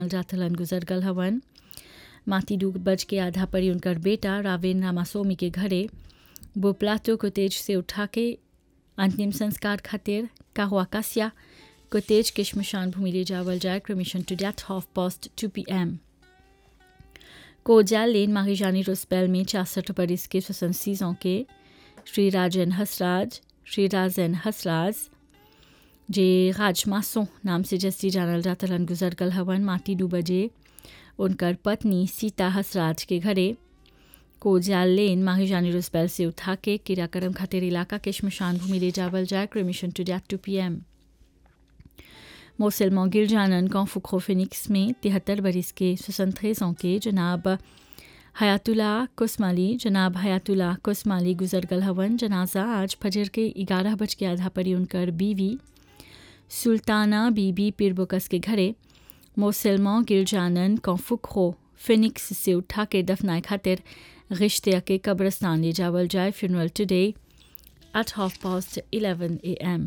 जाथलन गुजर गल हवन माटी डूब बज के आधा पड़ी उनकर बेटा रावेन रामास्वामी के घरे वो प्लाटो को तेज से उठा के अंतिम संस्कार खातिर काहुआ कासिया को तेज के शमशान भूमि ले जावल जाए cremation today half past two P M कोजाल लेन माहिजानी रोस्पेल में छियासठ बरिस के स्वसन सीजों के श्री राजन हसराज श्री राजन हसराज जे राजमासों नाम से जस्ती जानल जातलन गुजर गल हवन माटी दू बजे उनकर पत्नी सीता हसराज के घरे कोजाल लेन माहिजानी रोस्पेल से उठा के किराकरम खातिर इलाका के शमशान भूमि ले जावल जाए cremation today two P M मोसेलमो गिरजानन कौफुखो फिनिक्स में तिहत्तर बरिस के स्वतंत्र के जनाब हयातुल्ला कुसमाली जनाब हयातुल्ला कुसमाली गुजर गल हवन जनाजा आज फजर के ग्यारह बज के आधा परी उनकर बीवी सुल्ताना बीबी पिरबुकस के घरे मोसेलमो गिरजानन कौफुखो फिनिक्स से उठा के दफनाए खातिर रिश्ते के कब्रस्तान ले जावल जाए funeral today at half past eleven A M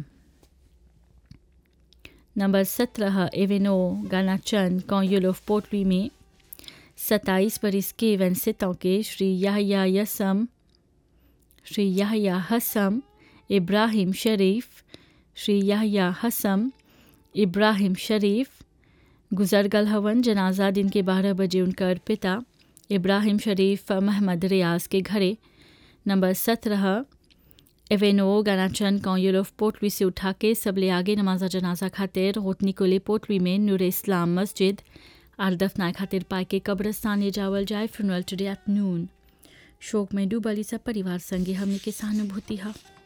number सत्रह एवेनो गानाचन कौयुलोफ पोटली में सत्ताईस बरिस के वेंसितों के श्री याहया यसम श्री याहया हसम इब्राहिम शरीफ श्री याहया हसम इब्राहिम शरीफ गुजर गल हवन जनाजा दिन के बारह बजे उनकर पिता इब्राहिम शरीफ महमद रियाज के घरे नंबर सत्रह एवेनो गनाचन कौयुलोफ पोटली से उठा के सबले आगे नमाजा जनाजा खातिर होतनी कोले पोटली में नूर इस्लाम मस्जिद आर दफनाए खातिर पाए के कब्रस्तान ले जावल जाए फ्यूनरल टुडे एट नून शोक में डूबली सब परिवार संगे हमने के सहानुभूति है